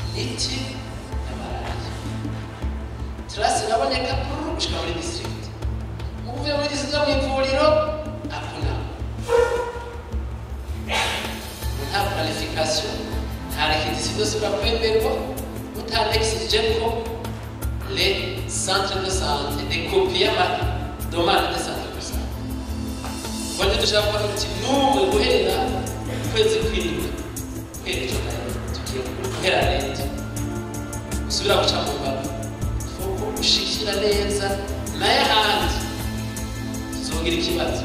miti ya malariya turasi iraboneka puru gushika muri district uvuye muri district mu ivuriro hakuna nta planification nta requisition byose birakwemerwa utanexige ko les centres de santé des copies y'ama domande de centre de santé wanje dushaka kubona uti n'umwe guhera ukwezi kw'indwi guhera ejo nayo tugiye guhera leta usubira guca mu mbavu fuko ushikira neza naye ahandi tuzogira ikibazo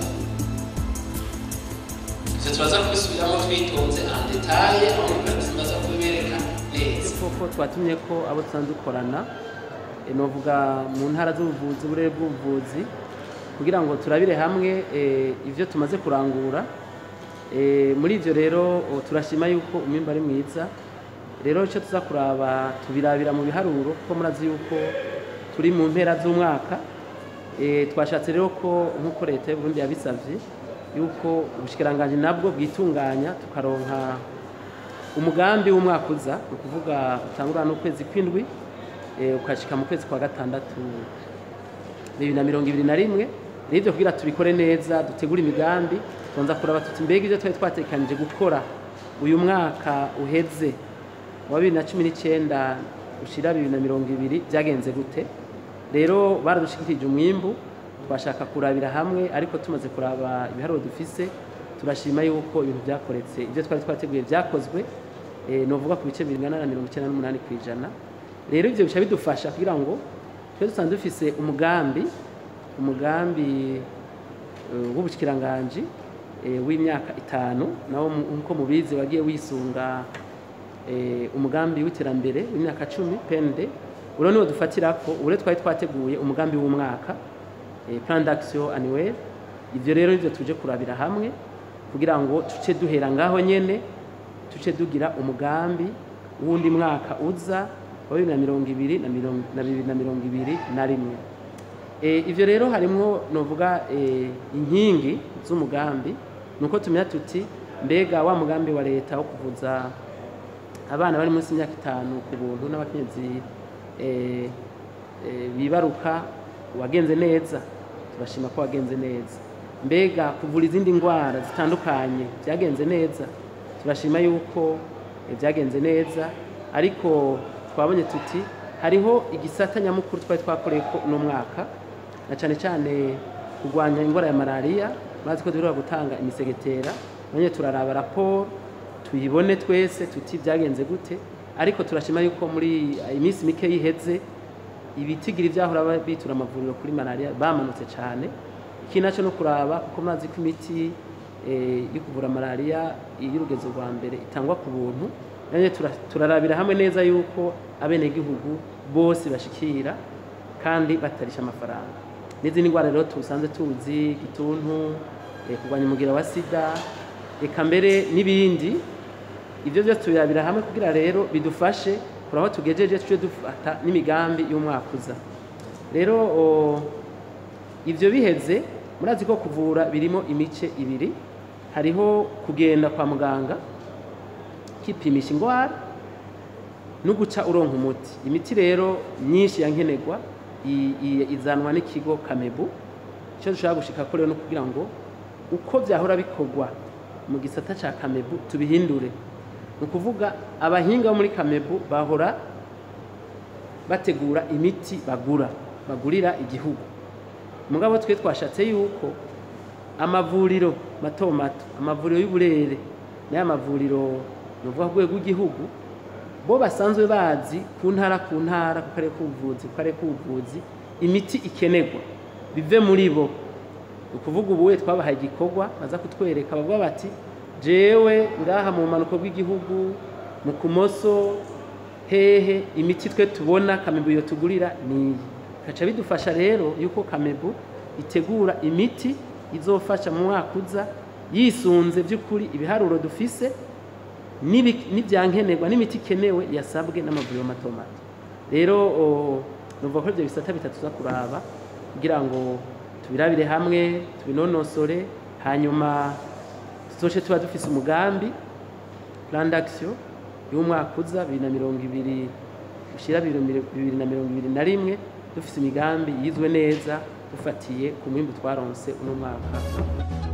ivyo turaza kubisubiramo twitonze en detaye aho mukazi baza kubibereka neza koko twatumye ko abo dusanzwe dukorana eh, novuga mu ntara z'ubuvuzi uburere bw'ubuvuzi kugira ngo turabire hamwe eh, ivyo tumaze kurangura Eh, muri ivyo rero oh, turashima yuko umwimbu ari mwiza rero icyo tuza kuraba tubirabira mu biharuro kuko murazi yuko turi mu mpera z'umwaka Eh, twashatse rero ko nk'uko leta y'uburundi yabisavye yuko ubushikiranganji nabwo bwitunganya tukaronka umugambi w'umwaka uza ni ukuvuga utangurana n'ukwezi kw'indwi eh, ukashika mu kwezi kwa gatandatu bibiri na mirongo ibiri na rimwe rero ivyo kugira tubikore neza dutegure imigambi tubanza kuraba tuti mbega ivyo twari twatekanije gukora uyu mwaka uheze wa bibiri na cumi n'icyenda ushira bibiri na mirongo ibiri byagenze gute rero baradushikirije umwimbu twashaka kurabira hamwe ariko tumaze kuraba ibiharuro dufise turashima yuko ibintu byakoretse ibyo twari twateguye byakozwe eh, novuga ku bice bingana na mirongo icyenda n'umunani ku ijana rero ivyo bica bidufasha kugira ngo twe dusanzwe dufise umugambi umugambi eh, w'ubushyikiranganji eh, w'imyaka itanu nawo mu- nk'uko mubizi wagiye wisunga eh, umugambi w'iterambere w'imyaka cumi PND uro niwo dufatirako ure twari twateguye umugambi w'umwaka eh, plan d'action annuel ivyo rero nivyo tuje kurabira hamwe kugira ngo tuce duhera ngaho nyene tuce dugira umugambi w'undi mwaka uza wa bibiri na mirongo ibiri na mirongo- na bibiri na mirongo ibiri na rimwe Eh, ivyo rero harimwo novuga eh, inkingi z'umugambi nuko tumenya tuti mbega wa mugambi wa leta wo kuvuza abana bari munsi y'imyaka itanu ku buntu n'abakenyezi eh, eh, bibaruka wagenze neza turashima ko wagenze neza mbega kuvura izindi ndwara zitandukanye byagenze neza turashima yuko eh, byagenze neza ariko twabonye tuti hariho igisata nyamukuru twari twakoreye ko uno mwaka na cyane cyane kurwanya indwara ya malariya mazi ko duheruka gutanga imisegetera none turaraba raporo tuyibone twese tuti byagenze gute ariko turashima yuko muri iminsi mike yiheze ibitigiri byahora ba- bitura amavuriro kuri malariya bamanutse cyane iki nacyo no kuraba kuko mazi ko imiti eh, yo kuvura malariya y'urugezo rwa mbere itangwa ku buntu none tura- turarabira hamwe neza yuko abenegihugu bose bashikira kandi batarisha amafaranga n'izindi ndwara rero tusanzwe tuzi igituntu eh, kurwanya umugira wa sida eka mbere n'ibindi ibyo byose tubirabira hamwe kugira rero bidufashe kuri aho tugejeje tujye dufata n'imigambi y'umwaka uza rero o, ibyo biheze murazi ko kuvura birimo imice ibiri hariho kugenda kwa muganga kipimisha indwara no guca uronka umuti imiti rero myinshi ya nkenerwa i- i- izanwa n'ikigo kamebu icyo dushaka gushika ko rero no kugira ngo uko byahora bikorwa mu gisata cya kamebu tubihindure ni ukuvuga abahinga bo muri kamebu bahora bategura imiti bagura bagurira igihugu mugabo twe twashatse yuko amavuriro mato mato amavuriro y'uburere n'aya mavuriro ni ukuvuga ku rwego rw'igihugu bo basanzwe bazi ku ntara ku ntara ku karere k'ubuvuzi ku karere k'ubuvuzi imiti ikenerwa bive muri bo ni ukuvuga ubu we twabahaye igikorwa baza kutwereka bavuga bati jewe ngaha mu bumanuko bw'igihugu mu kumoso hehe imiti twe tubona kamebu iyo tugurira ni iyi bigaca bidufasha rero yuko kamebu itegura imiti izofasha mu mwaka uza yisunze by'ukuri ibiharuro dufise n'ibi- n'ibyankenerwa n'imiti ikenewe yasabwe n'amavuriro mato mato rero o, numva ko ibyo bisata bitatu tuza kuraba kugira ngo tubirabire hamwe tubinonosore hanyuma tuzoce tuba dufise umugambi plan d'action y'umwaka uza bibiri na mirongo ibiri ushyira bibiri na mirongo ibiri na rimwe dufite imigambi yizwe neza dufatiye ku mwimbu twaronse uno mwaka